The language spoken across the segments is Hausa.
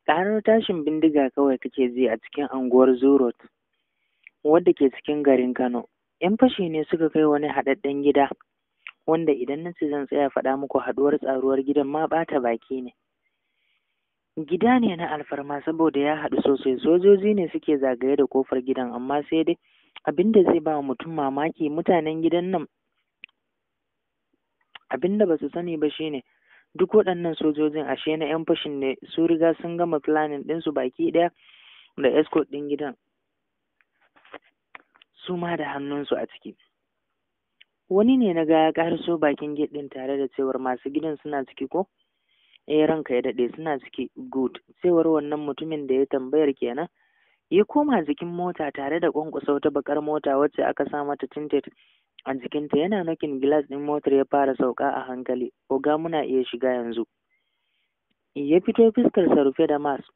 ƙarar tashin bindiga kawai kake ji a cikin anguwar zurot wadda ke cikin garin kano yan fashi ne suka kai wani haɗaɗɗen gida wanda idan na ce zan tsaya faɗa muku haɗuwar tsaruwar gidan ma ɓata baki ne gida ne na alfarma saboda ya haɗu sosai sojoji ne suke zagaye da kofar gidan amma sai dai abin da zai ba mutum mamaki mutanen gidan nan abin da ba su sani ba shine duk waɗannan sojojin ashe na 'yan fashin ne su riga sun gama planning ɗinsu baki ɗaya da escort ɗin gidan su ma da hannunsu a ciki wani ne na ga ya ƙaraso bakin gate ɗin tare da cewar masu gidan suna ciki ko eh ranka ya daɗe suna ciki good cewar wannan mutumin da ya tambayar kenan ya koma jikin mota tare da kwankwasa wata bakar mota wacce aka sa mata tinted a jikinta yana nokin gilas ɗin motar ya fara sauka a hankali oga muna iya shiga yanzu ya fito fuskarsa rufe da mas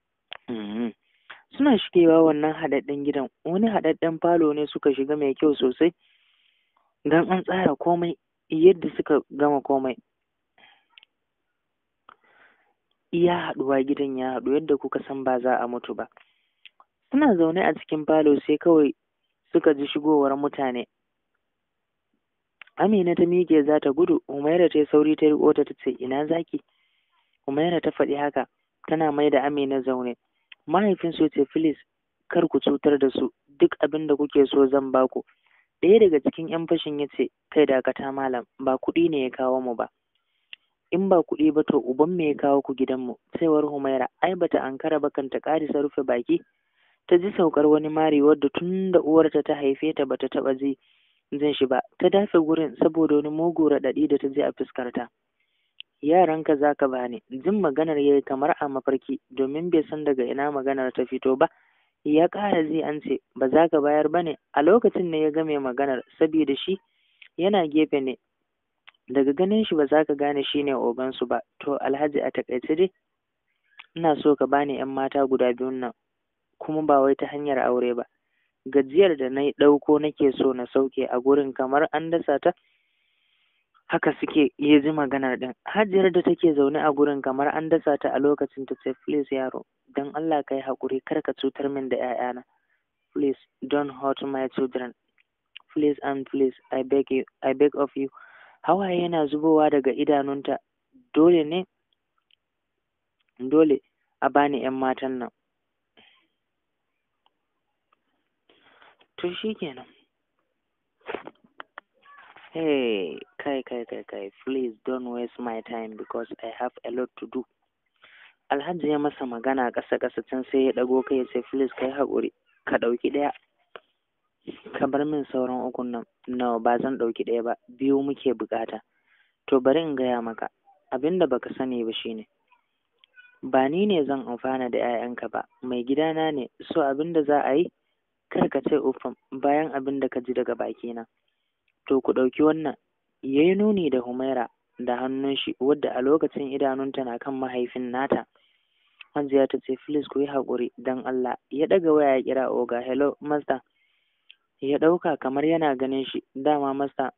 suna shigewa wannan haɗaɗɗen gidan wani haɗaɗɗen falo ne suka shiga mai kyau sosai don an tsara komai yadda suka gama komai iya haɗuwa gidan ya haɗu yadda kuka san ba za a mutu ba suna zaune a cikin falo sai kawai suka ji shigowar mutane amina ta miƙe za ta gudu umaira ta yi sauri ta riƙo ta ta ce ina zaki umaira ta faɗi haka tana mai da amina zaune mahaifin su ce filis kar ku cutar da su duk abin da kuke so zan baku ɗaya daga cikin yan fashin ya ce kai dakata malam ba kuɗi ne ya kawo mu ba in ba kuɗi ba to uban me ya kawo ku gidanmu cewar humaira ai bata ankara ba kan ta ƙarisa rufe baki ta ji saukar wani mari wadda tun da uwarta ta haife ta bata taɓa ji jin shi ba ta dafe gurin saboda wani mugu raɗaɗi da ta ji a fuskarta yaranka za ka bani jin maganar yayi kamar a mafarki domin bai san daga ina maganar ta fito ba ya ƙara ji an ce ba za ka bayar ba ne a lokacin ne ya game maganar saboda shi yana gefe ne daga ganin shi ba za ka gane shi ne ogansu ba to alhaji a taƙaice dai ina so ka bani yan mata guda biyun nan kuma ba wai ta hanyar aure ba gajiyar da na ɗauko nake so na sauke a gurin kamar an dasa ta haka suke ya ji maganar ɗin hajiyar da take zaune a gurin kamar an dasa ta a lokacin ta ce please yaro don allah ka yi haƙuri kar ka cutar min da 'ya'yana please don't hurt my children please and please i beg you i beg of you hawaye yana zubowa daga idanunta dole ne dole a bani 'yan matan nan to shi kenan hey kai kai kai kai please don't waste my time because i have a lot to do alhaji ya masa magana ƙasa ƙasa can sai ya ɗago kai ya ce please kai haƙuri ka ɗauki ɗaya ka bar min sauran ukun nan nawa ba zan ɗauki ɗaya ba biyu muke buƙata to bari in gaya maka abin da baka sani ba shine ba ni ne zan amfana da 'ya'yanka ba mai gidana ne so abin da za a yi kar ka ce ufam bayan abin da ka ji daga bakina to ku ɗauki wannan ya yi nuni da humaira da hannun shi wadda a lokacin idanunta na kan mahaifin nata hajiya ta ce please ku yi haƙuri don allah ya ɗaga waya ya kira oga hello master ya ɗauka kamar yana ganin shi dama masta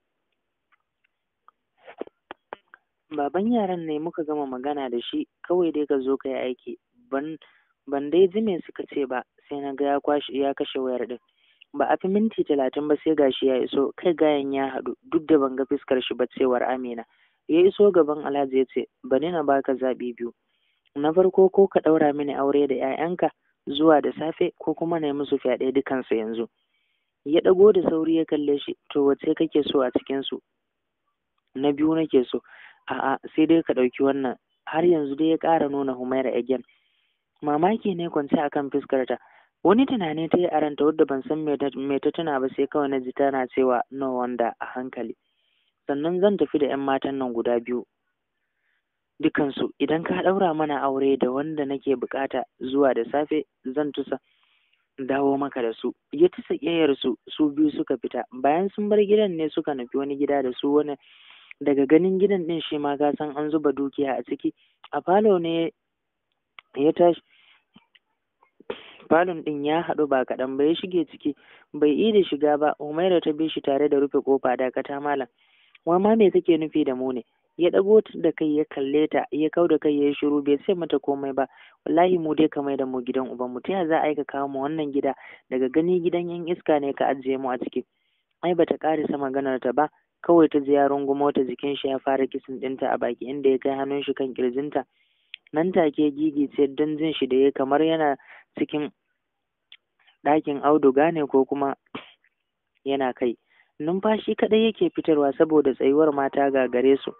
baban yaran ne muka gama magana da shi kawai dai ka zo ka yi aiki ban ban dai ji me suka ce ba sai na ga ya kwashe ya kashe wayar din ba a fi minti talatin ba sai gashi ya iso kai gayan ya haɗu duk da ban ga fuskar shi ba cewar amina ya iso gaban alhaji ya ce bari na baka zaɓi biyu na farko ko ka ɗaura mini aure da 'ya'yanka zuwa da safe ko kuma na yi musu fyaɗe dukansu yanzu ya ɗago da sauri ya kalle shi to wace kake so a cikinsu na biyu nake so a'a sai dai ka ɗauki wannan har yanzu dai ya ƙara nuna humaira again mamaki ne kwance akan fuskarta wani tunani ta yi a ranta wadda ban san me ta tuna ba sai kawai na ji tana cewa no wanda a hankali sannan zan tafi da 'yan matan nan guda biyu dukansu idan ka ɗaura mana aure da wanda nake bukata zuwa da safe zan tusa dawo maka da su ya tusa ƙeyar su su biyu suka fita bayan sun bar gidan ne suka nufi wani gida da su wani daga ganin gidan din shi ma ka san an zuba dukiya a ciki a falo ne ya tashi falon din ya haɗu ba kaɗan ba ya shige ciki bai yi da shiga ba umaira ta bi shi tare da rufe kofa dakata malam wai ma me kake nufi da mu ne ya ɗago da kai ya kalle ta ya kau da kai ya yi shiru bai ce mata komai ba wallahi mu dai ka mai da mu gidan uban mu ta ya za a yi ka kawo mu wannan gida daga gani gidan yan iska ne ka ajiye mu a ciki ai bata ƙarisa maganar ta ba kawai ta ji ya rungumo ta jikin shi ya fara kisin ɗinta a baki inda ya kai hannun shi kan kirjinta nan take gigi ce don jin shi da ya kamar yana cikin ɗakin auduga ne ko kuma yana kai numfashi kaɗai yake fitarwa saboda tsayuwar mata gagare su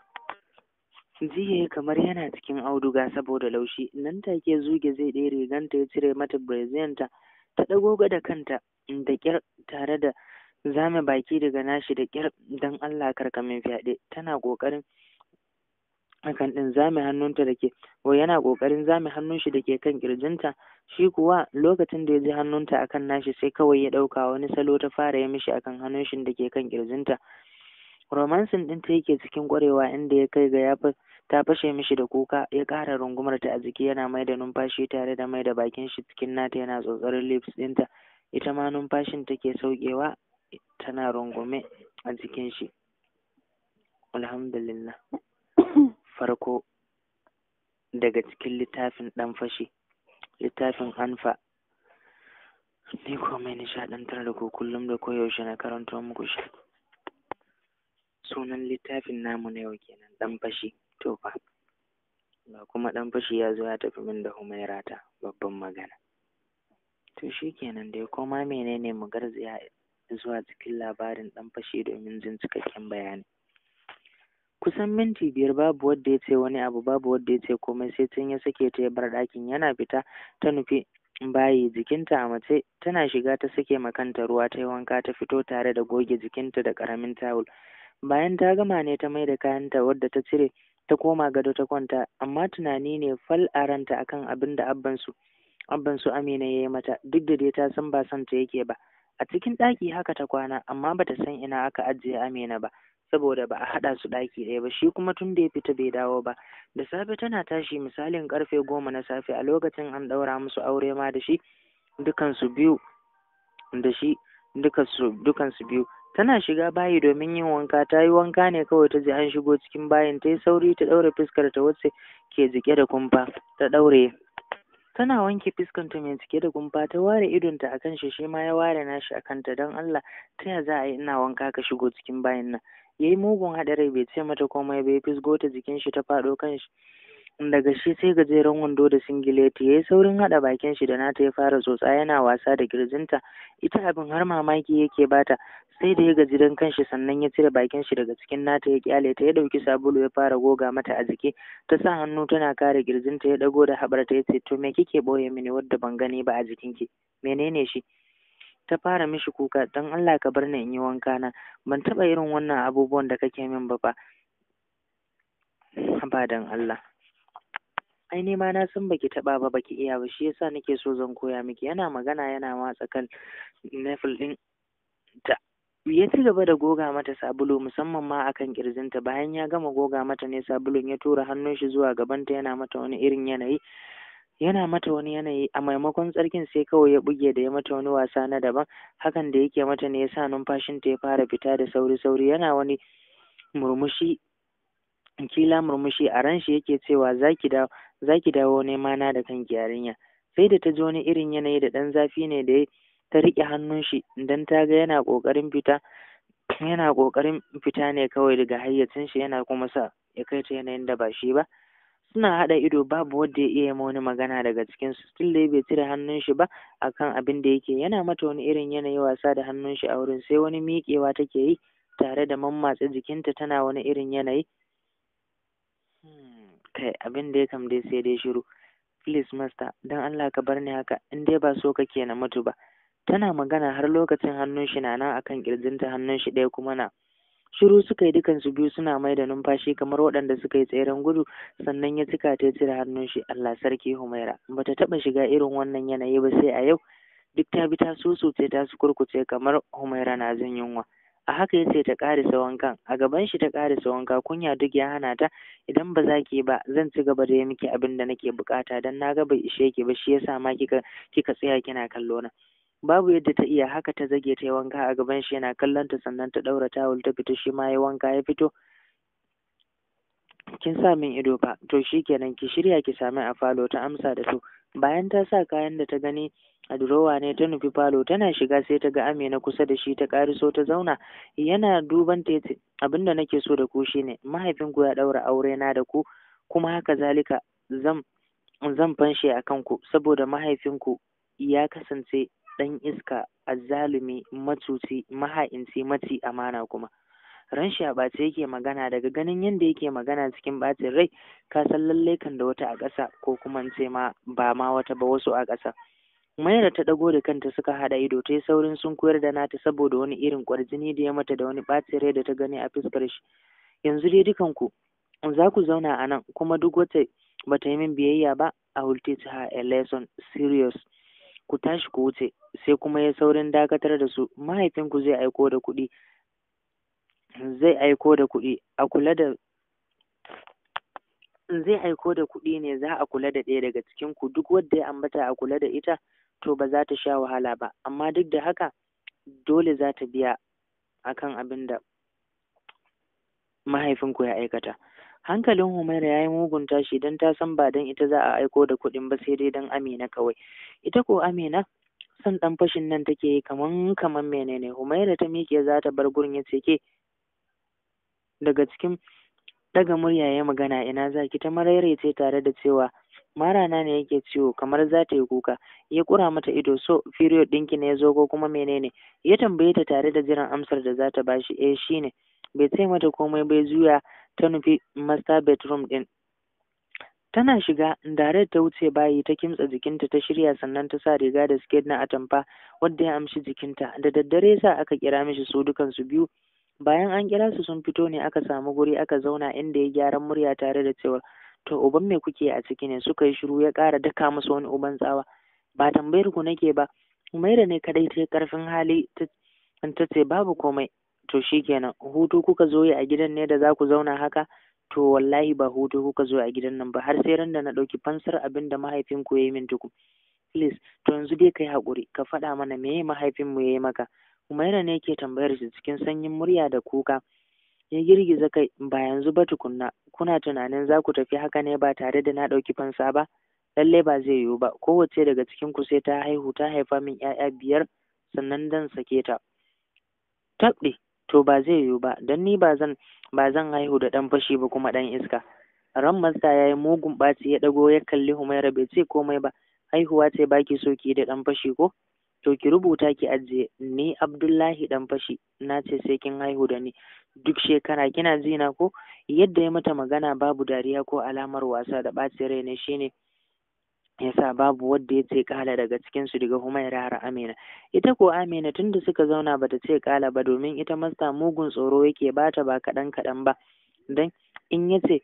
jiya kamar yana cikin auduga saboda laushi nan take zuge zai ɗaya riganta ya cire mata brezenta ta ɗago da kanta da ƙyar tare da zame baki daga nashi da ƙyar don Allah karkamin fyaɗe tana ƙoƙarin hakan ɗin zame hannunta da ke ko yana ƙoƙarin zame hannun shi da ke kan ƙirjinta shi kuwa lokacin da ya ji hannunta akan nashi sai kawai ya ɗauka wani salo ta fara ya mishi akan hannun shi da ke kan ƙirjinta romansin ɗin ta yake cikin ƙwarewa inda ya kai ga ya ta fashe mishi da kuka ya ƙara rungumar ta a jiki yana mai da numfashi tare da mai da bakin shi cikin nata yana tsotsarin lips ɗinta ita ma numfashin take saukewa tana rungume a jikin shi alhamdulillah farko daga cikin littafin ɗan fashi littafin anfa ni ko mai nishaɗantar da ku kullum da koyaushe na karanto muku shi sunan littafin namu na yau kenan ɗan fashi to fa ga kuma ɗan fashi ya zo ya tafi min da humairata babban magana to shi kenan dai koma menene mu garzaya zuwa cikin labarin ɗan fashi domin jin cikakken bayani kusan minti biyar babu wanda ya ce wani abu babu wanda ya ce komai sai tun ya sake ta ya bar ɗakin yana fita ta nufi bayi jikinta a mace tana shiga ta sake makanta ruwa ta yi wanka ta fito tare da goge jikinta da ƙaramin tawul bayan ta gama ne ta mai da kayanta wadda ta cire ta koma gado ta kwanta amma tunani ne fal a ranta akan abin da abbansu abbansu amina ya yi mata duk da dai ta san ba son ta yake ba a cikin ɗaki haka ta kwana amma bata san ina aka ajiye amina ba saboda ba a haɗa su ɗaki ɗaya ba shi kuma tun da ya fita bai dawo ba da safe tana tashi misalin karfe goma na safe a lokacin an ɗaura musu aure ma da shi dukansu biyu da shi dukansu biyu tana shiga bayi domin yin wanka ta yi wanka ne kawai ta ji an shigo cikin bayin ta yi sauri ta ɗaure fuskar ta wacce ke jike da kumfa ta ɗaure tana wanke fuskanta mai cike da kumfa ta ware idonta a kan shi shi ma ya ware nashi a kanta don Allah ta ya za a yi ina wanka ka shigo cikin bayin nan ya yi mugun haɗari bai ce mata komai bai fisgo ta jikin shi ta faɗo kan shi daga shi sai gajeren wando da singileti ya yi saurin haɗa bakin shi da nata ya fara tsotsa yana wasa da kirjinta ita abin har mamaki yake bata sai da ya gaji don kanshi sannan ya cire bakin shi daga cikin nata ya kyale ta ya ɗauki sabulu ya fara goga mata a jiki ta sa hannu tana kare kirjinta ya ɗago da haɓarta ya ce to me kike ɓoye mini wadda ban gani ba a jikinki menene shi ta fara mishi kuka don Allah ka bar ni in yi wanka na ban taɓa irin wannan abubuwan da kake min ba fa ba don Allah ai ni ma na san baki taɓa ba baki iya ba shi yasa nake so zan koya miki yana magana yana matsa kan nefil ɗin ta ya ci gaba da goga mata sabulu musamman ma akan kirjinta bayan ya gama goga mata ne sabulun ya tura hannun shi zuwa gabanta yana mata wani irin yanayi yana mata wani yanayi a maimakon tsarkin sai kawai ya buge da ya mata wani wasa na daban hakan da yake mata ne yasa numfashinta ya fara fita da sauri sauri yana wani murmushi kila murmushi a ran shi yake cewa zaki dawo zaki dawo nema na da kanki yarinya sai da ta ji wani irin yanayi da ɗan zafi ne da ta riƙe hannun shi dan ta ga yana ƙoƙarin fita yana ƙoƙarin fita ne kawai daga hayyacin shi yana kuma sa ya kai ta yanayin da ba shi ba suna haɗa ido babu wanda ya iya ma wani magana daga cikin su still dai bai cire hannun shi ba akan abin da yake yana mata wani irin yanayi wasa da hannun shi a wurin sai wani miƙewa take yi tare da mammatsa jikinta tana wani irin yanayi kai abin da ya kam dai sai dai shiru please master dan Allah ka bar ni haka in dai ba so kake na mutu ba tana magana har lokacin hannun shi na nan akan kirjinta hannun shi ɗaya kuma na shiru suka yi dukansu biyu suna mai da numfashi kamar waɗanda suka yi tseren gudu sannan ya cika ta cire hannun shi Allah sarki Humaira bata taɓa shiga irin wannan yanayi ba sai a yau duk ta bi ta susuce ta su kurkuce kamar Humaira na jin yunwa a haka ya ce ta ƙarisa wankan a gaban shi ta ƙarisa wanka kunya duk ya hana ta idan ba za ki ba zan ci gaba da yi miki abin da nake bukata dan na ga bai ishe ki ba shi yasa ma kika kika tsaya kina kallo na babu yadda ta iya haka ta zage ta yi wanka a gaban shi yana kallon ta sannan ta ɗaura tawul ta fito shi ma ya wanka ya fito kin sa min ido fa to shikenan ki shirya ki sami a falo ta amsa da to bayan ta sa kayan da ta gani a durowa ne ta nufi falo tana shiga sai ta ga Amina kusa da shi ta ƙariso ta zauna yana duban ta yace abinda nake so da ku shine mahaifinku ya ɗaura aure na da ku kuma haka zalika zan zan fanshe a kanku saboda mahaifinku ya kasance ɗan iska azzalumi macuci maha'inci maci amana kuma ran shi a ɓace yake magana daga ganin yadda yake magana cikin ɓacin rai ka san lallai kan da wata a ƙasa ko kuma ce ma ba ma wata ba wasu a ƙasa Maira ta ɗago da kanta suka haɗa ido ta yi saurin sun koyar da nata saboda wani irin ƙwarjini da ya mata da wani ɓacin rai da ta gani a fuskar shi yanzu dai dukanku za ku zauna a nan kuma duk wata bata yi min biyayya ba I will teach her a lesson serious ku tashi ku wuce sai kuma ya saurin dakatar da su mahaifinku zai aiko da kuɗi zai aiko da kuɗi a kula da zai aiko da kuɗi ne za a kula da ɗaya daga cikin ku duk wanda ya ambata a kula da ita to ba za ta sha wahala ba amma duk da haka dole za ta biya akan abin da mahaifinku ya aikata hankalin Humaira ya yi mugun tashi don ta san ba don ita za a aiko da kuɗin ba sai dai don Amina kawai ita ko Amina son ɗan fashin nan take yi kaman kaman menene Humaira ta miƙe za ta bar gurin ya ce ke daga cikin daga murya ya magana ina za ki ta maraice tare da cewa marana ne yake ciwo kamar za ta yi kuka ya kura mata ido so period ɗinki ne ya zo ko kuma menene ya tambaye ta tare da jiran amsar da za ta bashi eh shine bai ce mata komai bai juya ta nufi master bedroom ɗin tana shiga dare ta wuce bayi ta kimtsa jikinta ta shirya sannan ta sa riga da siket na atamfa wadda ya amshi jikinta da daddare sa aka kira mishi su dukansu biyu bayan an kira su sun fito ne aka samu guri aka zauna inda ya gyaran murya tare da cewa to uban me kuke a ciki ne suka yi shiru ya ƙara daka musu wani uban tsawa ba tambayar ku nake ba Umaira ne kadai ta karfin hali ta ce babu komai to shikenan hutu kuka zo yi a gidan ne da za ku zauna haka to wallahi ba hutu kuka zo a gidan nan ba har sai ran da na ɗauki fansar abin da mahaifinku ya yi min tuku please to yanzu dai kai haƙuri ka faɗa mana meye mahaifinmu ya yi maka Umaira ne ke tambayar shi cikin sanyin murya da kuka ya girgiza kai ba yanzu ba tukunna kuna tunanin za ku tafi haka ne ba tare da na ɗauki fansa ba lallai ba zai yiwu ba kowace daga cikin ku sai ta haihu ta haifa min ƴaƴa biyar sannan dan sake ta tabɗi to ba zai yiwu ba don ni ba zan ba zan haihu da ɗan fashi ba kuma ɗan iska ran masta ya yi mugun ɓaci ya ɗago ya kalli humaira bai ce komai ba haihuwa ce baki so ki da ɗan fashi ko to ki rubuta ki ajiye ni abdullahi ɗan fashi na ce sai kin haihu da ni duk shekara kina ji na ko yadda ya mata magana babu dariya ko alamar wasa da ɓacin rai ne shine yasa babu wanda ya ce kala daga cikin su daga Humaira har Amina ita ko Amina tunda suka zauna bata ce kala ba domin ita masta mugun tsoro yake bata ba kaɗan kaɗan ba dan in yace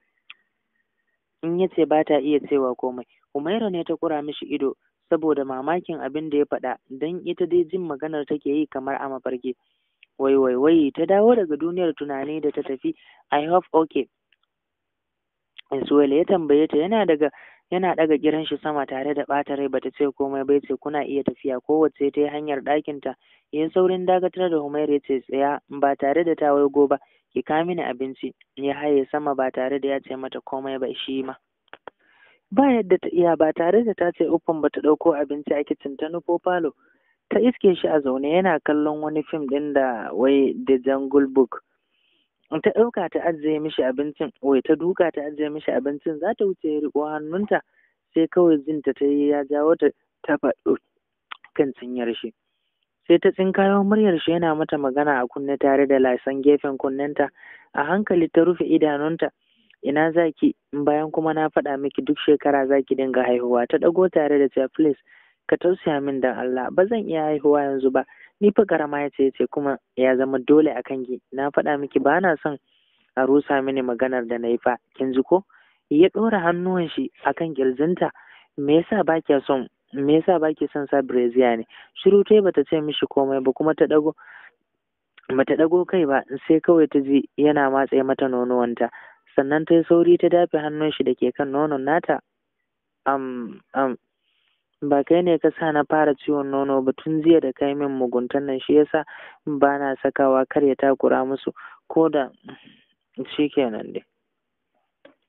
in yace bata iya cewa komai Humaira ne ta kura mishi ido saboda mamakin abin da ya faɗa dan ita dai jin maganar take yi kamar a mafarki wai wai wai ta dawo daga duniyar tunani da ta tafi I hope okay Suwele ya tambaye ta yana daga yana ɗaga giran shi sama tare da ɓata rai bata ce komai bai ce kuna iya tafiya kowace ta yi hanyar ɗakin ta ya saurin dakatar da Humaira ya ce tsaya ba tare da ta waigo ba ki ka mini abinci ya haye sama ba tare da ya ce mata komai ba shi ma ba yadda ta iya ba tare da ta ce uffan bata ɗauko abinci a kicin ta nufo falo ta iske shi a zaune yana kallon wani fim ɗin da wai The Jungle Book ta ɗauka ta ajiye mishi abincin wai ta duka ta ajiye mishi abincin za ta wuce ya riƙo hannunta sai kawai jinta ta yi ya jawo ta ta faɗo kan cinyar shi sai ta tsinkayo muryar shi yana mata magana a kunne tare da lasan gefen kunnenta a hankali ta rufe idanunta ina zaki bayan kuma na faɗa miki duk shekara zaki dinga haihuwa ta ɗago tare da cewa please ka tausaya min dan Allah ba zan iya haihuwa yanzu ba ni fa karama ya ce ce kuma ya zama dole a kanki na faɗa miki ba na son a rusa mini maganar da na yi fa kin ji ko ya ɗora hannuwan shi akan kirjinta me yasa ba kya son me yasa ba ki son sa brazier ne shiru tai bata ce mishi komai ba kuma ta ɗago bata ɗago kai ba sai kawai ta ji yana matse mata nonuwanta sannan ta yi sauri ta dafe hannun shi da ke kan nonon nata am am ba kai ne ka sa na fara ciwon nono ba tun jiya da kai min muguntan nan shi yasa ba na sakawa kar ya takura musu ko da shi kenan dai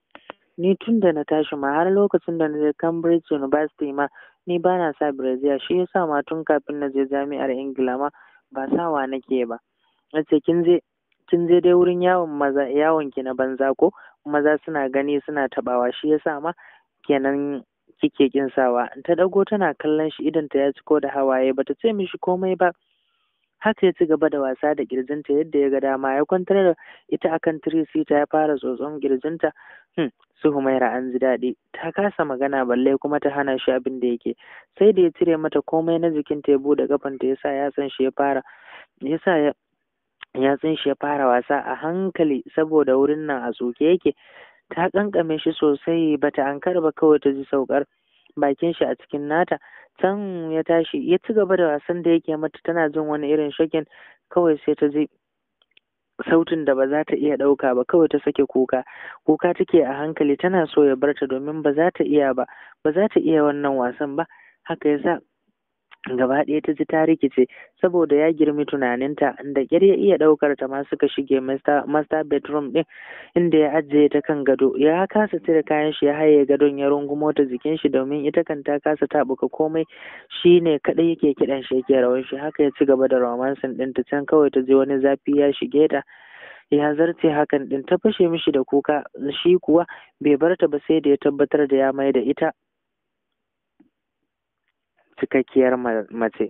ni tun da na tashi ma har lokacin da na je Cambridge University ma ni ba na sa brazier shi yasa ma tun kafin na je jami'ar Ingila ma ba sawa nake ba nace kin je kin je dai wurin yawon maza yawon ki na banza ko maza suna gani suna tabawa shi yasa ma kenan kike kin sawa ta dago tana kallon shi idan ta ya ciko da hawaye bata ce mishi komai ba haka ya ci gaba da wasa da kirjinta yadda ya ga dama ya kwantar da ita akan tirisita ya fara tsotson kirjinta hmm. su humaira an ji daɗi ta kasa magana balle kuma ta hana shi abin da yake sai da ya cire mata komai na jikinta ya buɗe kafanta yasa yatsan shi ya fara yasa ya yatsun shi ya fara wasa a hankali saboda wurin nan a tsoke yake ta kankame shi sosai bata ankara ba kawai ta ji saukar bakin shi a cikin nata can ya tashi ya ci gaba da wasan da yake mata tana jin wani irin shakin kawai sai ta ji sautin da ba za ta iya ɗauka ba kawai ta sake kuka kuka take a hankali tana so ya barta domin ba za ta iya ba ba za ta iya wannan wasan ba haka yasa gaba ɗaya ta ji ta rikice saboda ya girmi tunaninta da ƙyar ya iya ɗaukar ta ma suka shige master bedroom ɗin inda ya ajiye ta kan gado ya kasa cire kayan shi ya haye gadon ya rungumo ta jikin shi domin ita kan ta kasa taɓuka komai shi ne kaɗai yake kiɗan shi yake rawan shi haka ya ci gaba da romansin ɗin ta can kawai ta ji wani zafi ya shige ta ya zarce hakan ɗin ta fashe mishi da kuka shi kuwa bai bar ta ba sai da ya tabbatar da ya mai da ita cikakkiyar mace.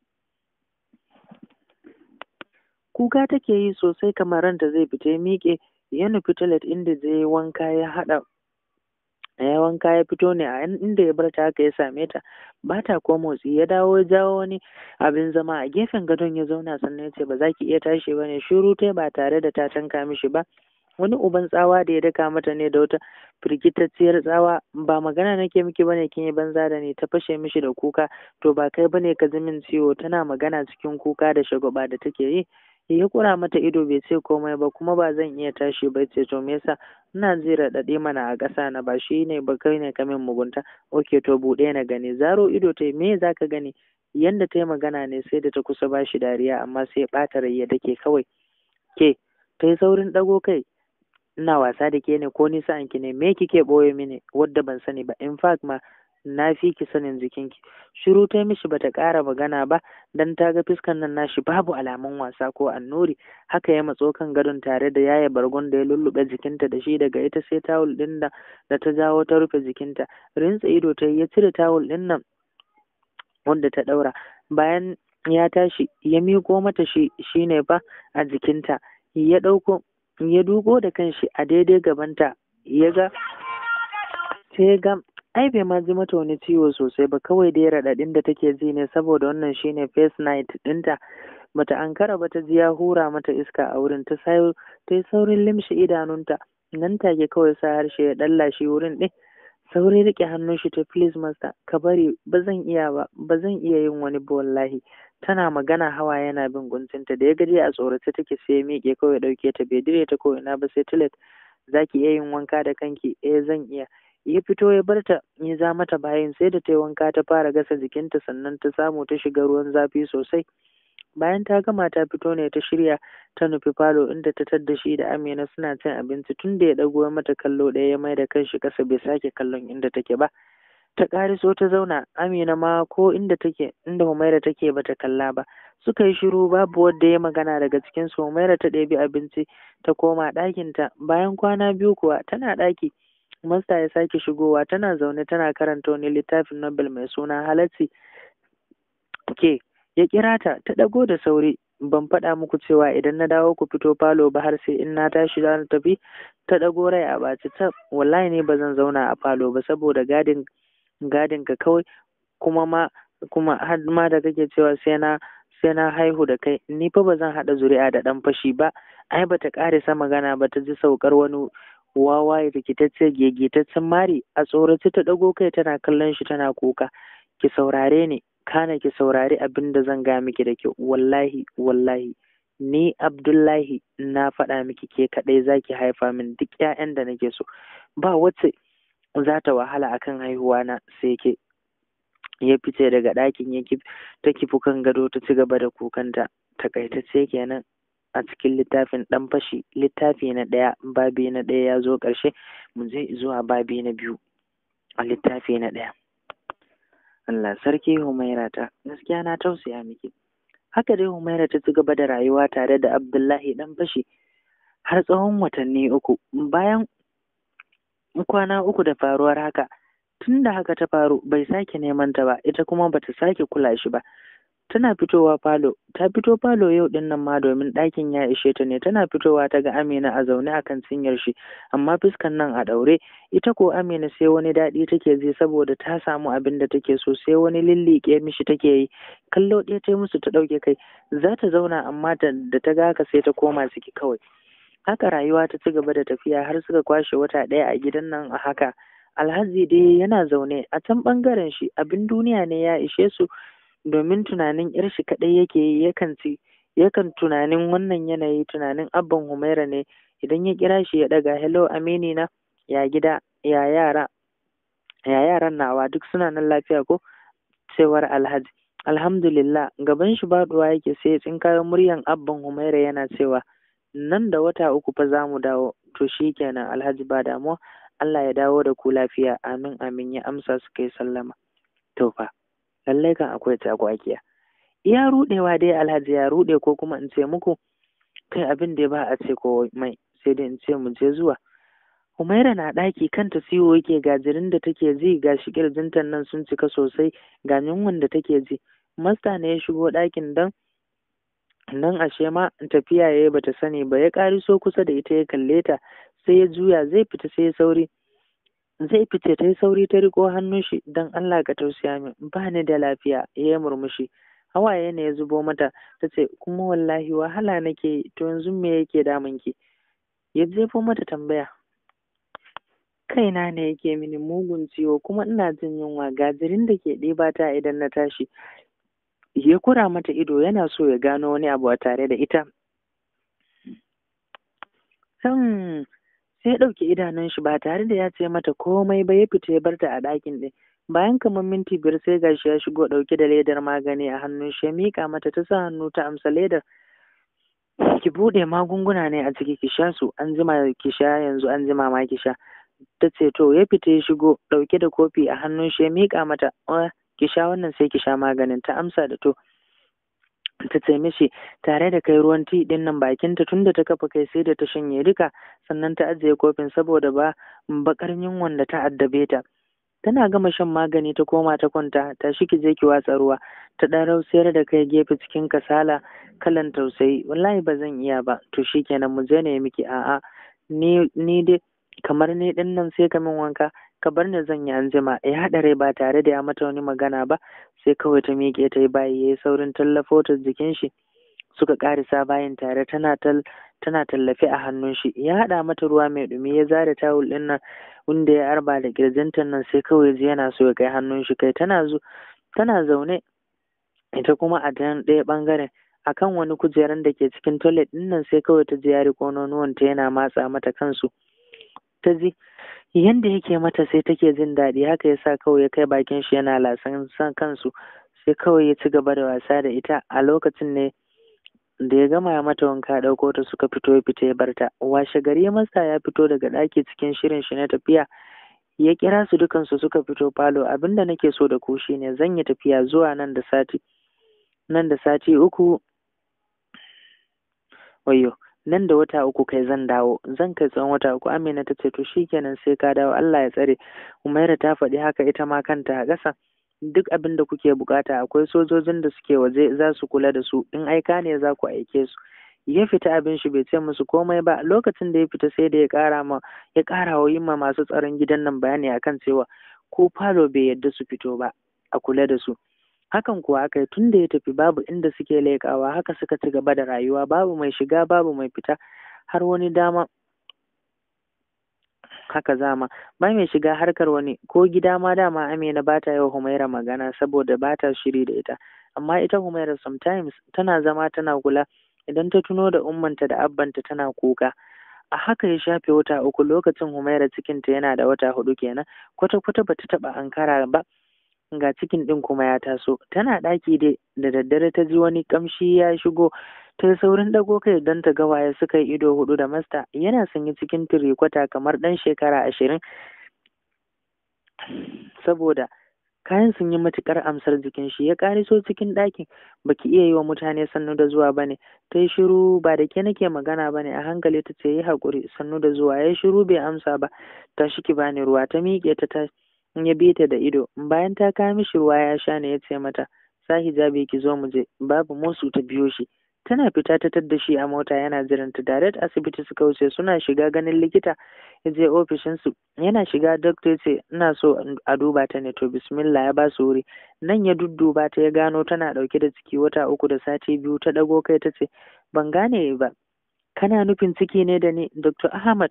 Kuka take yi sosai kamar ranta zai fita ya miƙe ya nufi toilet inda zai wanka ya haɗa ya wanka ya fito ne a inda ya bar ta haka ya same ta ba ta ko motsi ya dawo ya jawo wani abin zama a gefen gadon ya zauna sannan ya ce ba za ki iya tashi ba ne shiru ta ba tare da ta tanka mishi ba wani uban tsawa da ya daka mata ne da wata firgitacciyar tsawa ba magana nake miki bane kin yi banza da ni ta fashe mishi da kuka to ba kai bane ka ji min ciwo tana magana cikin kuka da shagwaba da take yi ya kura mata ido bai ce komai ba kuma ba zan iya tashi ba ce to me yasa ina ji raɗaɗi mana a ƙasa na ba shi ne ba kai ne ka min mugunta oke to buɗe na gani zaro ido ta me za ka gani yanda ta yi magana ne sai da ta kusa ba shi dariya amma sai ɓata rai ya dake kawai ke ta yi saurin ɗago kai ina wasa da ke ne ko nisa ki ne me kike ɓoye mini wadda ban sani ba in fact ma na fi ki sanin jikinki shiru ta mishi bata ƙara magana ba dan ta ga fiskan nan nashi babu alamun wasa ko annuri haka ya matso kan gadon tare da yaya bargon da ya lullube jikinta da shi daga ita sai tawul ɗin da da ta jawo ta rufe jikinta rintsa ido ta ya cire tawul ɗin nan wanda ta ɗaura bayan ya tashi ya miko mata shi shine fa a jikinta ya ɗauko ya duko da kanshi a daidai gabanta ya ga sai ga ai bai ma ji mata wani ciwo sosai ba kawai dai raɗaɗin da take ji ne saboda wannan shine first night ɗinta bata ankara ba ta ji ya hura mata iska a wurin ta sayo ta yi saurin limshe idanunta nan take kawai sa harshe ya ɗalla shi wurin ɗin saurin riƙe hannun shi ta please master ka bari ba zan iya ba ba zan iya yin wani ba wallahi tana magana hawa yana bin guntunta da ya gaji a tsorace take sai ya miƙe kawai ɗauke ta bai dire ta ko ina ba sai toilet za ki iya yin wanka da kanki eh zan iya ya fito ya bar ta ya za mata bayan sai da ta yi wanka ta fara gasa jikinta sannan ta samu ta shiga ruwan zafi sosai bayan ta gama ta fito ne ta shirya ta nufi falo inda ta tadda shi da amina suna cin abinci tun da ya ɗago mata kallo ɗaya ya mai da kanshi ƙasa bai sake kallon inda take ba ta ƙariso ta zauna amina ma ko inda take inda humaira take bata kalla ba suka yi shiru babu wanda ya magana daga cikin su humaira ta ɗebi abinci ta koma ɗakinta bayan kwana biyu kuwa tana ɗaki masta ya sake shigowa tana zaune tana karanta wani littafin nobel mai suna halacci ke ya kira ta ta ɗago da sauri ban faɗa muku cewa idan na dawo ku fito falo ba har sai in na tashi za na tafi ta ɗago rai a ɓaci ta wallahi ne ba zan zauna a falo ba saboda gadin gadin ka kawai kuma ma kuma har ma da kake cewa sai na sai na haihu da kai ni fa ba zan haɗa zuri'a da ɗan fashi ba ai bata ƙarisa magana ba ta ji saukar wani wawa rikitacce gegetaccen mari a tsorace ta ɗago kai tana kallon shi tana kuka ki saurare ni kana ki saurari abin da zan ga miki da kyau wallahi wallahi ni abdullahi na faɗa miki ke kaɗai za ki haifa min duk 'ya'yan da nake so ba wacce za ta wahala akan haihuwa na sai ke ya fice daga ɗakin ya ta kifi kan gado ta ci gaba da kukanta takaitacce kenan a cikin littafin ɗan fashi littafi na ɗaya babi na ɗaya ya zo ƙarshe mu je zuwa babi na biyu a littafi na ɗaya Allah sarki Humaira ta gaskiya na tausaya miki haka dai Humaira ta ci gaba da rayuwa tare da Abdullahi ɗan fashi har tsawon watanni uku bayan kwana uku da faruwar haka tun da haka ta faru bai sake neman ta ba ita kuma bata sake kula shi ba tana fitowa falo ta fito falo yau din nan ma domin ɗakin ya ishe ta ne tana fitowa ta ga Amina a zaune akan cinyar shi amma fuskan nan a ɗaure ita ko Amina sai wani daɗi take ji saboda ta samu abin da take so sai wani lilliƙe mishi take yi kallo ɗaya ta musu ta ɗauke kai za ta zauna amma da ta ga haka sai ta koma ciki kawai haka rayuwa ta ci gaba da tafiya har suka kwashe wata ɗaya a gidan nan a haka alhaji dai yana zaune a can ɓangaren shi abin duniya ne ya ishe su domin tunanin yar shi kaɗai yake yi yakan ci yakan tunanin wannan yanayi tunanin abban humaira ne idan ya kira shi ya ɗaga hello amini na ya gida ya yara ya yaran nawa duk suna nan lafiya ko cewar alhaji alhamdulillah gaban shi baɗuwa yake sai tsinkayo muryan abban humaira yana cewa nan da wata uku fa za mu dawo to shi kenan alhaji ba damuwa Allah ya dawo da ku lafiya amin amin ya amsa su kai sallama to fa lallai kan akwai tagwakiya iya rudewa dai alhaji ya rude ko kuma in ce muku kai abin da ba a ce ko mai sai dai in ce mu je zuwa Humaira na ɗaki kanta siyo yake gajirin da take ji ga shi kirjinta nan sun cika sosai ga yunwan da take ji masta ne ya shigo ɗakin dan nan ashe ma tafiya yayi bata sani ba ya ƙariso kusa da ita ya kalle ta sai ya juya zai fita sai ya sauri zai fice ta yi sauri ta riko hannun shi don Allah ka tausaya min ba ni da lafiya ya yi murmushi hawaye ne ya zubo mata ta ce kuma wallahi wahala nake to yanzu me yake damun ki ya jefo mata tambaya kaina ne yake mini mugun ciwo kuma ina jin yunwa gajirin da ke ɗiba ta idan na tashi ya kura mata ido yana so ya gano wani abu a tare da ita hmm. sai ya ɗauki idanun shi ba tare da ya ce mata komai ba ya fita ya bar ta a ɗakin ɗin bayan kamar minti biyar sai gashi ya shigo ɗauke da ledar magani a hannun shi ya miƙa mata ta sa hannu ta amsa ledar ki buɗe magunguna ne a ciki ki sha su an jima ki sha yanzu an jima ma ki sha ta ce to ya fita ya shigo ɗauke da kofi a hannun shi ya miƙa mata ki sha wannan sai ki sha maganin ta amsa da to ta ce mishi tare da kai ruwan ti din nan bakinta tunda ta kafa kai sai da ta shanye duka sannan ta ajiye kofin saboda ba bakar yunwan da ta addabe ta tana gama shan magani ta koma ta kwanta ta shi ki je ki watsa ruwa ta dan rausayar da kai gefe cikin kasala kalan tausayi wallahi ba zan iya ba to shikenan mu je ne miki a'a ni ni dai kamar ni din nan sai ka min wanka ka bar ni zan yi anjima ya haɗa rai ba tare da ya mata wani magana ba sai kawai ta miƙe ta yi bayi ya yi saurin tallafo ta jikin shi suka ƙarisa bayin tare tana tal tana tallafe a hannun shi ya haɗa mata ruwa mai ɗumi ya zare tawul ɗin nan wanda ya arba da ƙirjinta nan sai kawai ji yana so ya kai hannun shi kai tana zo tana zaune ita kuma a dan ɗaya ɓangaren akan wani kujeran da ke cikin toilet ɗin nan sai kawai ta ji ya riƙo nonuwanta yana matsa mata kansu ta ji yanda yake mata sai take jin daɗi haka ya sa kawai ya kai bakin shi yana lasan san kansu sai kawai ya ci gaba da wasa da ita a lokacin ne da ya gama ya mata wanka ɗauko ta suka fito ya fita ya barta washe gari masa ya fito daga ɗaki cikin shirin shi na tafiya ya kira su dukansu suka fito falo abinda nake so da ku shine zan yi tafiya zuwa nan da sati nan da sati uku wayo nan da wata uku kai zan dawo zan kai tsawon wata uku amina ta ce to shikenan sai ka dawo Allah ya tsare umaira ta faɗi haka ita ma kanta a ƙasa duk abin da kuke bukata akwai sojojin da suke waje za su kula da su in aika ne za ku aike su ya fita abin shi bai ce musu komai ba lokacin da ya fita sai da ya ƙara ma ya ƙara wa yimma masu tsaron gidan nan bayani akan cewa ko falo bai yadda su fito ba a kula da su hakan kuwa aka yi tun da ya tafi babu inda suke leƙawa haka suka ci gaba da rayuwa babu mai shiga babu mai fita har wani dama haka zama ba mai shiga harkar wani ko gida ma dama amina ba ta yi wa humaira magana saboda ba ta shiri da ita amma ita humaira sometimes tana zama tana kula idan ta tuno da ummanta da abbanta tana kuka a haka ya shafe wata uku lokacin humaira cikinta yana da wata hudu kenan kwata-kwata bata taba ankara ba ga cikin ɗin kuma ya taso tana ɗaki dai da daddare ta ji wani ƙamshi ya shigo ta yi saurin dago kai don ta ga waye suka yi ido hudu da masta yana sanye cikin tirikwata kamar ɗan shekara ashirin saboda kayan sun yi matuƙar amsar jikin shi ya ƙariso cikin ɗakin baki iya yi wa mutane sannu da zuwa bane ta yi shiru ba da ke nake magana bane a hankali ta ce yi haƙuri sannu da zuwa ya shiru bai amsa ba ta shi ki bani ruwa ta miƙe ta ta ya bi ta da ido bayan ta kawo mishi ruwa ya sha ne ya ce mata sa hijabi ki zo mu je babu musu ta biyo shi tana fita ta tadda shi a mota yana jiranta direct asibiti suka wuce suna shiga ganin likita ya je ofishinsu yana shiga doctor ce ina so a duba ta ne to bismillah ya ba su wuri nan ya dudduba ta ya gano tana dauke da ciki wata uku da sati biyu ta dago kai ta ce ban gane ba kana nufin ciki ne da ni dr ahmad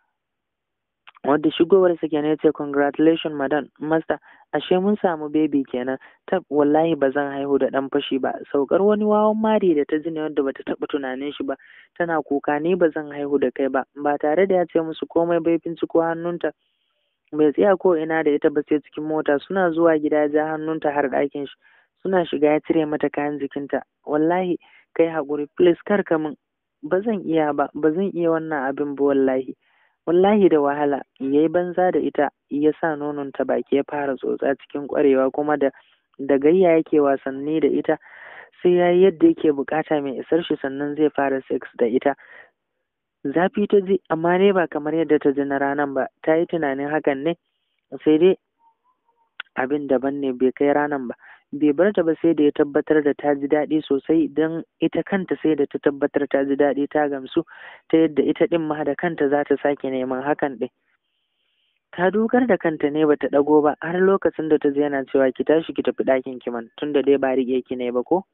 wadda shigowarsa kenan ya ce congratulations madam master ashe mun samu baby kenan tab wallahi ba zan haihu da dan fashi ba saukar wani wawan mari da ta ji ne wadda bata taba tunanin shi ba tana kuka ni ba zan haihu da kai ba ba tare da ya ce musu komai bai binciko hannunta bai tsaya ko ina da ita ba sai cikin mota suna zuwa gida ja hannunta har ɗakin shi suna shiga ya cire mata kayan jikinta wallahi kai haƙuri please kar ka min ba zan iya ba ba zan iya wannan abin ba wallahi wallahi da wahala ya yi banza da ita ya sa nononta baki ya fara tsotsa cikin ƙwarewa kuma da da gayya yake wasanni da ita sai ya yi yadda yake bukata mai isar shi sannan zai fara sex da ita zafi ta ji amma ne ba kamar yadda ta ji na ranan ba ta yi tunanin hakan ne sai dai abin daban ne bai kai ranan ba bai bar ta ba sai da ya tabbatar da ta ji daɗi sosai don ita kanta sai da ta tabbatar ta ji daɗi ta gamsu ta yadda ita ɗin ma da kanta za ta sake neman hakan ɗin ta dukar da kanta ne bata ɗago ba har lokacin da ta ji yana cewa ki tashi ki tafi ɗakin ki man tunda dai ba riƙe ki ne ba ko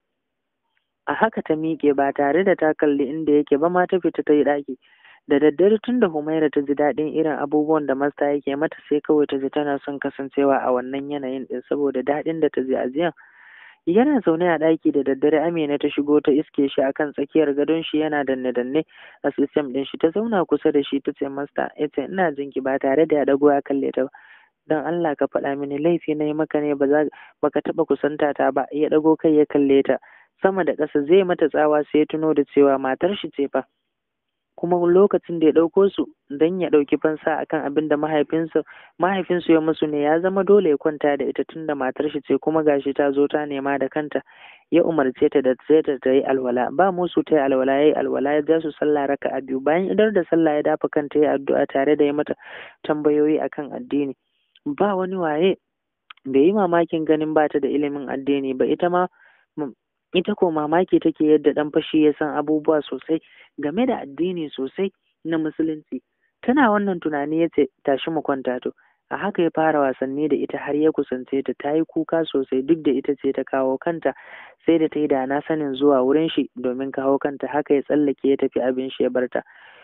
a haka ta miƙe ba tare da ta kalli inda yake ba ma ta fita ta yi ɗaki da daddare tun da Humaira ta ji daɗin irin abubuwan da masta yake mata sai kawai ta ji tana son kasancewa a wannan yanayin ɗin saboda daɗin da ta ji a jiyan yana zaune a ɗaki da daddare Amina ta shigo ta iske shi akan tsakiyar gadon shi yana danne danne a sistem ɗin shi ta zauna kusa da shi ta ce masta ya ce ina jin ki ba tare da ya ɗago ya kalle ta ba don Allah ka faɗa mini laifi na yi maka ne ba za baka taɓa kusanta ta ba ya ɗago kai ya kalle ta sama da ƙasa zai mata tsawa sai ya tuno da cewa matar shi ce fa kuma lokacin da ya ɗauko su don ya ɗauki fansa akan abin da mahaifinsu mahaifinsu ya musu ne ya zama dole ya kwanta da ita tunda matar shi ce kuma gashi ta zo ta nema da kanta ya umarce ta da sai ta ta yi alwala ba musu ta yi alwala ya yi alwala ya ja su sallah raka a biyu bayan idar da sallah ya dafa kanta ya addu'a tare da ya mata tambayoyi akan addini ba wani waye bai yi mamakin ganin ba ta da ilimin addini ba ita ma ita ko mamaki take yadda dan fashi ya san abubuwa sosai game da addini sosai na musulunci tana wannan tunani ya ce tashi mu kwanta to a haka ya fara wasanni da ita har ya kusance ta ta yi kuka sosai duk da ita ce ta kawo kanta sai da ta yi da na sanin zuwa wurin shi domin kawo kanta haka ya tsallake ya tafi abin shi ya barta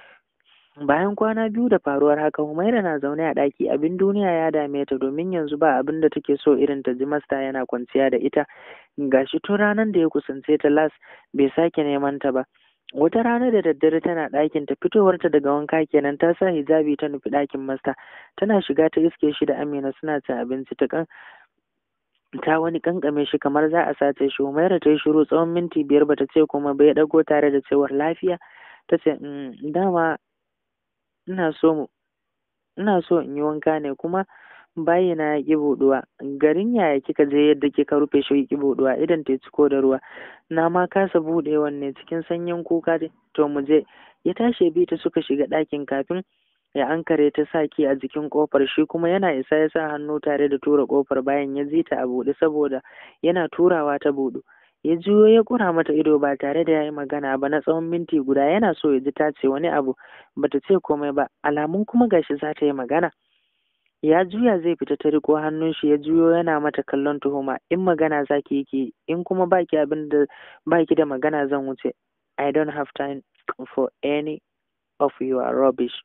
bayan kwana biyu da faruwar haka Humaira na zaune a ɗaki abin duniya ya dame ta domin yanzu ba abin da take so irin ta ji masta yana kwanciya da ita gashi tun ranar da ya kusance ta las bai sake neman ta ba wata rana da daddare tana ɗakin ta fitowarta daga wanka kenan ta sa hijabi ta nufi ɗakin masta tana shiga ta iske shi da Amina suna cin abinci ta kan ta wani kankame shi kamar za a sace shi Humaira ta yi shiru tsawon minti biyar bata ce kuma bai dago tare da cewar lafiya ta ce dama ina so mu ina so in yi wanka ne kuma bayi na ya ƙi buɗuwa garin yaya kika je yadda kika rufe shi ƙi buɗuwa idan ta ciko da ruwa na ma kasa buɗewan ne cikin sanyin kuka to mu je ya tashi bi ta suka shiga ɗakin kafin ya ankare ta sa ki a jikin ƙofar shi kuma yana isa ya sa hannu tare da tura ƙofar bayan ya ji ta a buɗe saboda yana turawa ta buɗu ya juyo ya kura mata ido ba tare da ya yi magana ba na tsawon minti guda yana so ya ji ta ce wani abu bata ce komai ba alamun kuma gashi za ta yi magana ya juya zai fita ta riko hannun shi ya juyo yana mata kallon tuhuma in magana za ki yi in kuma baki abin da baki da magana zan wuce i don't have time for any of your rubbish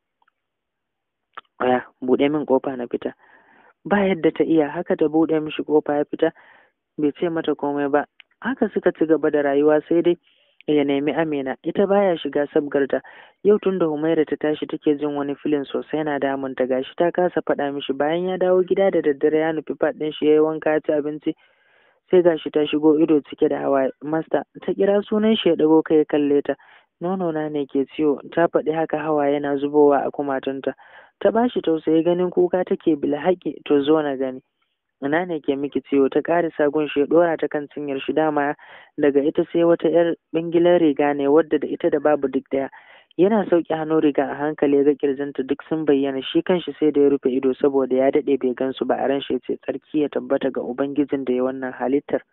aya buɗe min kofa na fita ba yadda ta iya haka ta buɗe mishi kofa ya fita bai ce mata komai ba haka suka ci gaba da rayuwa sai dai ya nemi Amina ita baya shiga sabgarta yau tun da Humaira ta tashi take jin wani filin sosai yana damun ta gashi ta kasa faɗa mishi bayan ya dawo gida da daddare ya nufi faɗin shi yayi wanka ya ci abinci sai gashi ta shigo ido cike da hawa masta ta kira sunan shi ya dago kai ya kalle ta nono na ne ke ciwo ta faɗi haka hawa yana zubowa a kumatunta ta bashi tausayi ganin kuka take bil haƙi to zo na gani ina ne ke miki ciwo ta ƙara sagun shi ya ɗora ta kan cinyar shi dama daga ita sai wata yar bingilar riga ne wadda da ita da babu duk daya yana sauƙi hannu riga a hankali ya ga kirjinta duk sun bayyana shi kanshi sai da ya rufe ido saboda ya daɗe bai gansu ba a ran shi ce tsarki ya tabbata ga ubangijin da ya wannan halittar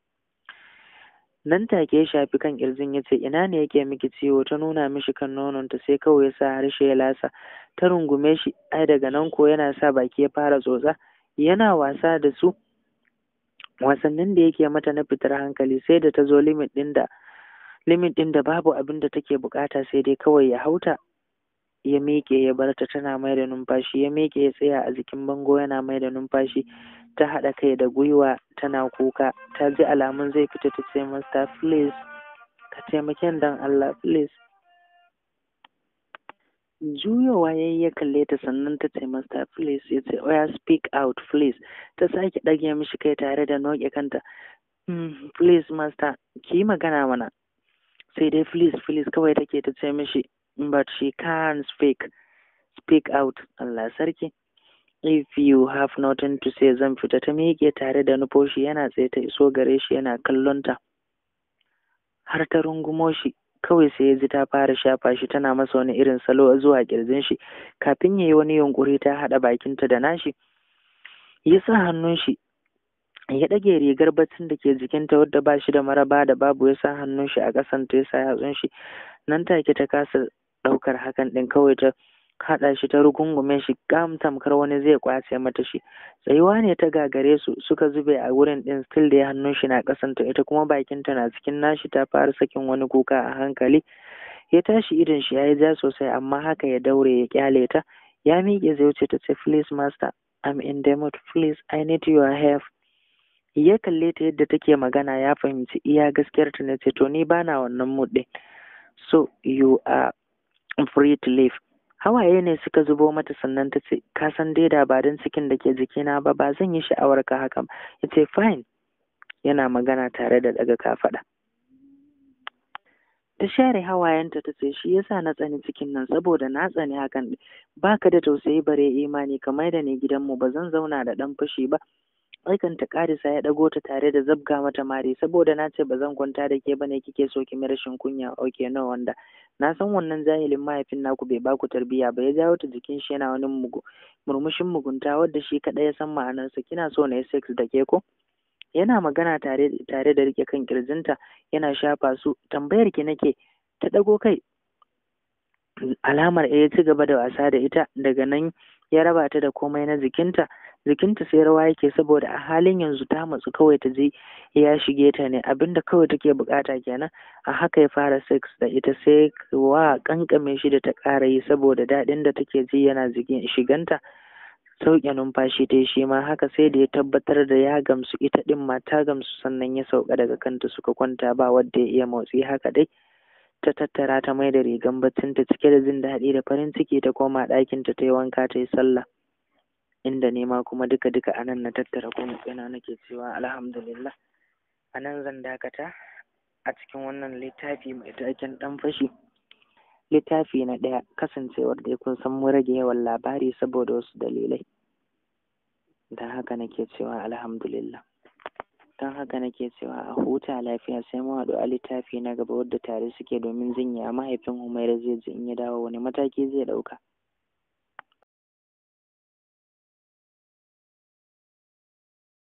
nan take ya shafi kan kirjin ya ce ina ne yake miki ciwo ta nuna mishi kan nononta sai kawai ya sa harshe ya lasa ta rungume shi ai daga nan ko yana sa baki ya fara tsotsa yana wasa da su wasannin da yake mata na fitar hankali sai da ta zo limit ɗin da limit ɗin da babu abin da take bukata sai dai kawai ya hauta ya miƙe ya bar ta tana mai da numfashi ya miƙe ya tsaya a jikin bango yana mai da numfashi ta haɗa kai da gwiwa tana kuka ta ji alamun zai fita ta ce masta please ka taimake dan Allah please juyowa ya yi ya kalle ta sannan ta ce masta please ya ce oya speak out please ta sake ɗage mishi kai tare da noke kanta mm, please master ki yi magana mana sai dai please please kawai take ta ce mishi but she can't speak speak out Allah sarki if you have nothing to say zan fita ta miƙe tare da nufoshi yana tsaye ta iso gare shi yana kallon ta har ta rungumo shi kawai sai ya ji ta fara shafa shi tana masa wani irin salo zuwa kirjin shi kafin ya yi wani yunkuri ta haɗa bakinta da nashi ya sa hannun shi ya ɗage rigar baccin da ke jikinta wadda ba shi da maraba da babu ya sa hannun shi a ƙasan ta ya sa yatsun shi nan take ta kasa ɗaukar hakan ɗin kawai ta haɗa shi ta rugungume shi gam tamkar wani zai kwace mata shi tsayuwa ne ta gagare su suka zube a wurin ɗin still da hannun shi na ƙasanta ita kuma bakinta na cikin nashi ta fara sakin wani kuka a hankali ya tashi idon shi ya yi ja sosai amma haka ya daure ya kyale ta ya miƙe zai wuce ta ce please master I'm in the mood please I need your help ya kalle ta yadda take magana ya fahimci iya gaskiyar ta na ce to ni bana wannan mood ɗin so you are free to leave hawaye ne suka zubo mata sannan ta ce ka san dai da ba don cikin da ke jikina ba ba zan yi sha'awar ka haka ya ce fine yana magana tare da daga kafaɗa ta share hawayenta ta ce shi yasa na tsani cikin nan saboda na tsani hakan baka da tausayi bare imani kamar da ne gidanmu ba zan zauna da ɗan fashi ba aikan ta karisa ya ɗago ta tare da zabga mata mari saboda na ce ba zan kwanta da ke bane kike so ki rashin kunya oke no wanda na san wannan jahilin mahaifin naku bai baku tarbiyya ba ya jawo ta jikin shi yana wani mugu murmushin mugunta wadda shi kaɗai ya san ma'anarsa kina so na yi sex da ke ko yana magana tare tare da rike kan kirjinta yana shafa su tambayar ki nake ta ɗago kai alamar ya ci gaba da wasa da ita daga nan ya raba ta da komai na jikinta jikinta sai rawa yake saboda a halin yanzu ta matsu kawai ta je ya shige ta ne abinda kawai take bukata kenan a haka ya fara sex da ita sai wa kankame shi da ta ƙara yi saboda daɗin da take ji yana shiganta sauke numfashi ta shi ma haka sai da ya tabbatar da ya gamsu ita ɗin ma ta gamsu sannan ya sauka daga kanta suka kwanta ba wadda ya iya motsi haka dai ta tattara ta mai da rigan baccinta cike da jin daɗi da farin ciki ta koma ɗakinta ta yi wanka ta yi sallah inda nema kuma duka duka a nan na tattara kuma ina nake cewa alhamdulillah a nan zan dakata a cikin wannan littafi mai taken ɗan fashi littafi na ɗaya kasancewar da kun san mu rage yawan labari saboda wasu dalilai don haka nake cewa alhamdulillah don haka nake cewa a huta lafiya sai mu haɗu a littafi na gaba wadda tare suke domin jinya mahaifin Humaira zai ji in ya dawo wani mataki zai ɗauka